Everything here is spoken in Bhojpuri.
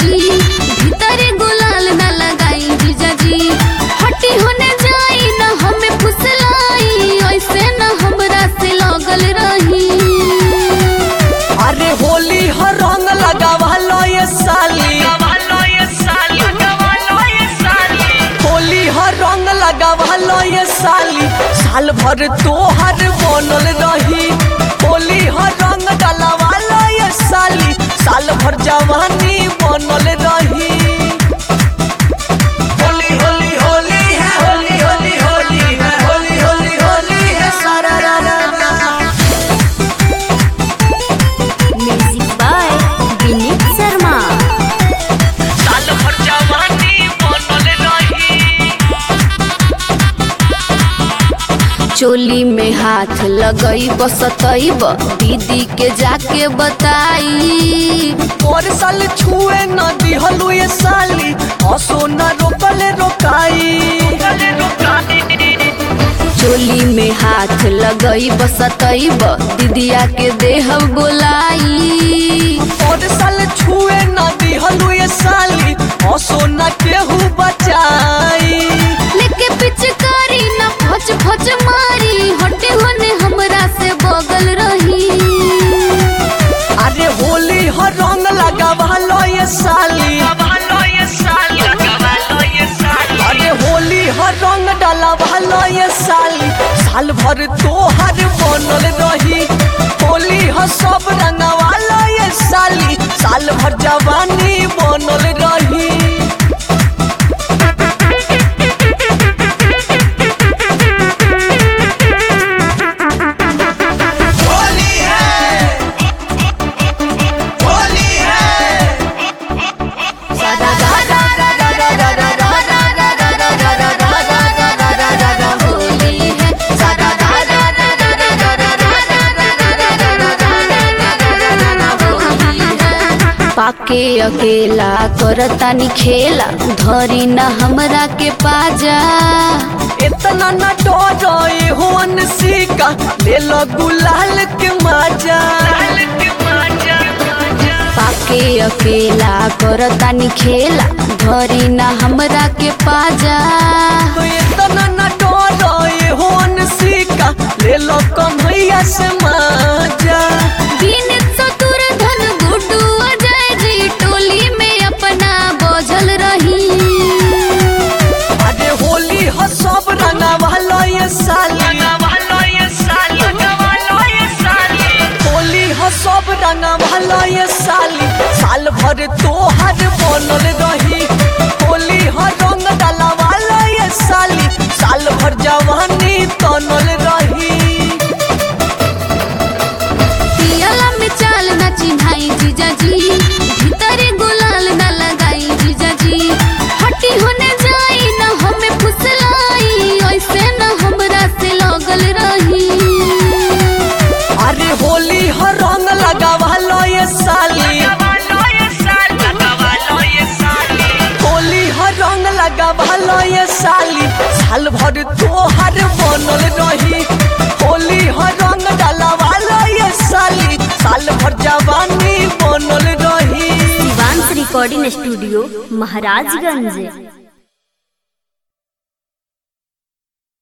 जी भीतर गुलाल न लगाई जीजा जी हटी होने जाई न हमें फुसलाई ऐसे न हमरा से लगल रही अरे होली हर रंग लगावा लो ये साली होली हर रंग लगावा लो ये साली साल भर तोहर बनल रही होली हर रंग डलवा लो ये साली साल भर जवानी बनल रही होली होली होली है होली होली होली है होली होली होली है सारा रा रा रा म्यूजिक बाय विनीत शर्मा साल भर जवानी बनल रही चोली में हाथ लगई बसतईब दीदी के जाके बताई और साल छुए न दिहलु ये साली हसो न रोकले रोकाई चोली में हाथ लगई बसतईब दीदिया के देह बोलाई और साल छुए न दिहलु ये साली हसो न केहू बचाई लेके पिचकारी न फच फच मारी हटे होने हमरा से बगल रही अरे होली हर रंग लगावा लो ये साली अरे होली हर रंग डलवा लो ये साली साल भर तोहर बनल रही होली ह सब रंगवा लो ये साली साल भर जवानी बनल रही होली है होली है होली है होली है पाके अकेला करतानी खेला धरी न हमरा के पाजा इतना न डरोए होन सीका ले लो गुलाल के मजा पाके अकेला करतानी खेला धरी न हमरा के पाजा तो इतना न डरोए होन सीका ले लो कन्हैया से मजा बिन सतुर धन गुड्डू अजय जी टोली में अपना बोझल रही अरे होली ह सब रंगवा लो ये साली होली ह सब रंगवा लो ये साली साल भर तोहर बनल रही होली ह रंग डलवा लो ये साली साल भर जवानी तनल रही पियला में चाल न चिन्हाई जीजा जी भीतर गुलाल न लगाई जीजा जी हटी होने जाई न हमें फुसलाई ऐसे न हमरा से लगल रही अरे होली ह रंग लगावा लो ये साली होली ह रंग लगावा लो ये साली साल भर तोहर बनल रही होली ह रंग डलवा लो ये साली साल भर जवानी बनल रही शिवांश रिकॉर्डिंग स्टूडियो महाराजगंज